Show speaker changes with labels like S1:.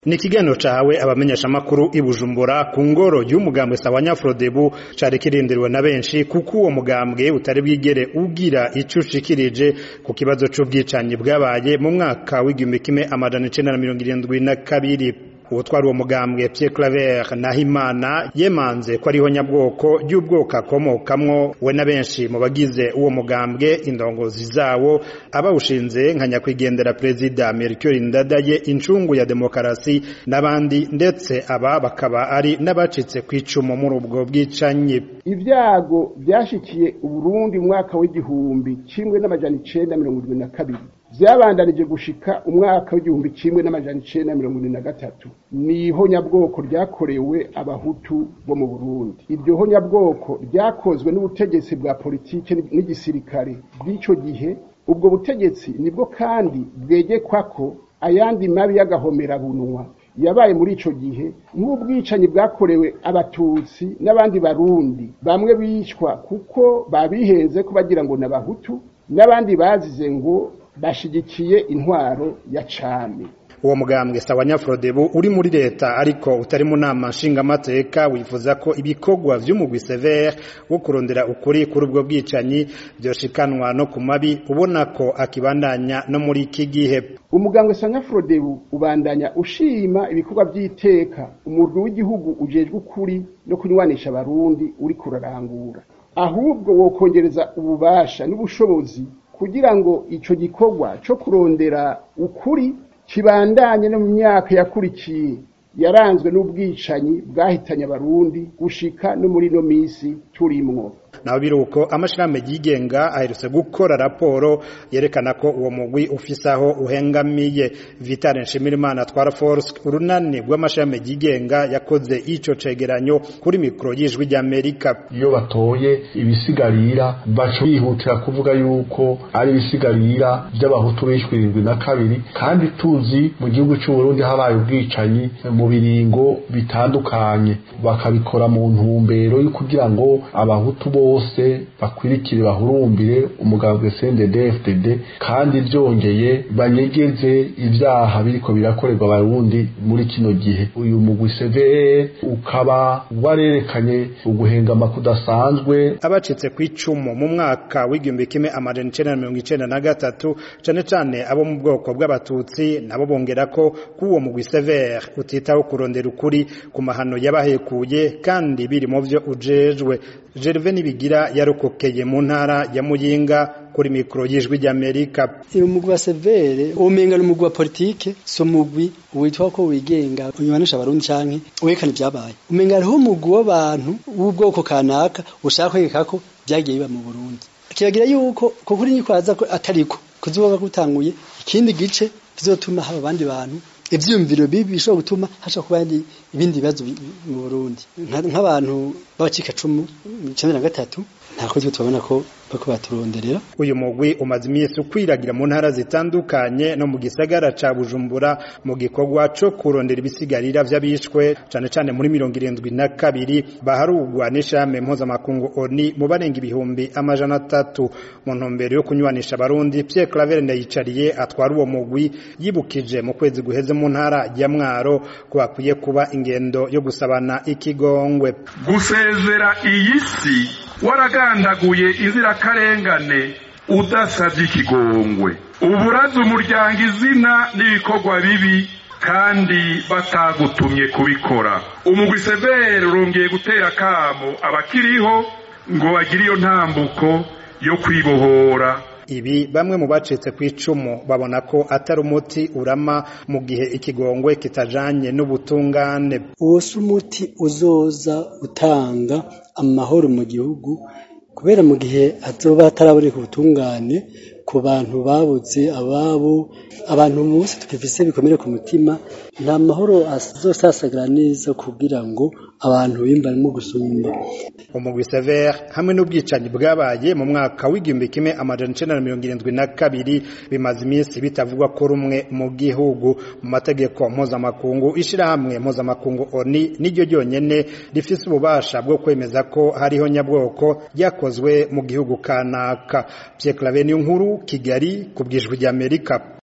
S1: ni ikiganiro cahawe abamenyeshamakuru i bujumbura ku ngoro y'umugambwe sawa nyafrodebu cari kirindiriwe na benshi kuko uwo mugambwe utari bwigere ugira ico ushikirije ku kibazo c'ubwicanyi bwabaye mu mwaka w'igihumbi kimwe amajana icenda na mirongo irindwi na kabiri uwutwari uwo mugambwe Pierre Claver Nahimana yemanze ko ariho nyabwoko ry'ubwoko akomokamwo we na benshi mu bagize uwo mugambwe indongozi zawo abawushinze nka nyakwigendera perezida Melchior Ndadaye incungu ya demokarasi n'abandi ndetse aba bakaba ari n'abacitse kw'icumu muri ubwo bwicanyi
S2: ibyago byashikiye uburundi mu mwaka w'igihumbi kimwe n'amajana icenda mirongo irindwi na kabiri vyabandanije gushika umwaka w'igihumbi kimwe n'amajana icenda mirongo irindwi na gatatu ni honyabwoko ryakorewe abahutu bo mu burundi iryo honyabwoko ryakozwe n'ubutegetsi bwa politike n'igisirikare bw'ico gihe ubwo butegetsi nibwo kandi bwegekwako ayandi mabi y'agahomerabunwa yabaye muri ico gihe nk'ubwicanyi bwakorewe abatutsi n'abandi barundi bamwe bicwa kuko babihenze ko bagira ngo n'abahutu n'abandi bazize ngo bashigikiye intwaro ya cami
S1: uwo mugambwe sawa nyafrodebu uri muri leta ariko utari mu nama nshingamateka wifuza ko ibikorwa vy'umugwi severe wo kurondera ukuri kuri ubwo bwicanyi vyoshikanwa no ku mabi ubona ko akibandanya no muri iki gihe
S2: umugambwe sawa nyafrodebu ubandanya ushima ibikorwa vy'iteka umurwi w'igihugu ujejwe ukuri no kunywanisha abarundi uri kurarangura ahubwo wokongereza ububasha n'ubushobozi kugira ngo ico gikorwa co kurondera ukuri kibandanye no mu myaka yakurikiye yaranzwe n'ubwicanyi bwahitanye abarundi gushika no muri no misi turimwo
S1: naho biruko amashirahamwe yigenga aherutse gukora raporo yerekana ko uwo mugwi ufise aho uhengamiye Vital Nshimirimana twara force urunani rw'amashirahamwe yigenga yakoze ico cegeranyo kuri mikro y'ijwi ry'Amerika
S3: iyo batoye ibisigarira baco bihutira kuvuga yuko ari ibisigarira by'abahutu bishwe irindwi na kabiri kandi tuzi mu gihugu cy'u Burundi habaye ubwicanyi mu biringo bitandukanye bakabikora mu ntumbero yo kugira ngo abahutu bose bakwirikire bahurumbire umugambwe CNDD-FDD kandi byongeye banyegeze ibyaha biriko birakorerwa abarundi muri kino gihe uyu mugwi CVR ukaba warerekanye uguhengama kudasanzwe
S1: abacitse kw'icumu mu mwaka w'igihumbi kimwe amajana icenda na mirongo icenda na gatatu cane cane abo mu bwoko bw'abatutsi nabo bongera ko k'uwo mugwi CVR utitaho kurondera ukuri ku mahano yabahekuye kandi biri mu vyo ujejwe Gervais Nibigira yarokokeye mu ntara ya Muyinga kuri mikro y'ijwi ry'Amerika.
S4: Uyu mugwi wa severe umenga ni umugwi wa politike so mugwi witwa ko wigenga unywanisha abarundi canke werekana ibyabaye. Umenga hariho umugwi w'abantu w'ubwoko kanaka ushaka kwegeka ko vyagiye biba mu Burundi. Kiragira yuko ko kuri nyikwaza ko atariko kuzoba gutanguye ikindi gice bizotuma haba abandi bantu ivyumviro bibi bishobora gutuma hasha kuba ibindi bibazo mu Burundi nk'abantu b'abacika cumu cumi na gatatu nta kozi tubona ko bako baturonderera
S1: uyu mugwi umaze imisi ukwiragira mu ntara zitandukanye no mu gisagara ca Bujumbura mu gikorwa co kurondera ibisigarira vy'abishwe cane cane muri mirongo irindwi na kabiri baharugwa n'ishame mpuzamakungu ONI mu barenga ibihumbi amajana atatu mu ntumbero yo kunywanisha abarundi Pierre Claver Ndayicariye atwara uwo mugwi yibukije mu kwezi guheze mu ntara ya Mwaro ko bakwiye kuba ingendo yo gusabana ikigongwe
S5: gusezera iyi si waragandaguye inzirakarengane udasabye ikigongwe uburaza umuryango izina n'ibikorwa bibi kandi batagutumye kubikora umugwi severe urongeye gutera akamo abakiriho ngo bagire iyo ntambuko yo kwibohora
S1: ibi bamwe mu bacitse ku icumu babona ko atari umuti urama mu gihe ikigongwe kitajanye n'ubutungane
S4: uwo si umuti uzoza utanga amahoro mu gihugu kubera mu gihe azoba ataraboneka ubutungane ku bantu babuze ababo abantu munsi tukifise bikomere ku mutima nta mahoro azosasagara neza kugira ngo abantu bimbarimo gusumba
S1: umugwi severe hamwe n'ubwicanyi bwabaye mu mwaka w'igihumbi kimwe amajana icenda na mirongo irindwi na kabiri bimaze iminsi bitavugwa ko rumwe mu gihugu mu mategeko mpuzamakungu ishirahamwe mpuzamakungu oni niryo ryonyene rifise ububasha bwo kwemeza ko hariho nyabwoko ryakozwe mu gihugu kanaka Pierre Claver nkuru Kigali ku bwijwi ry'Amerika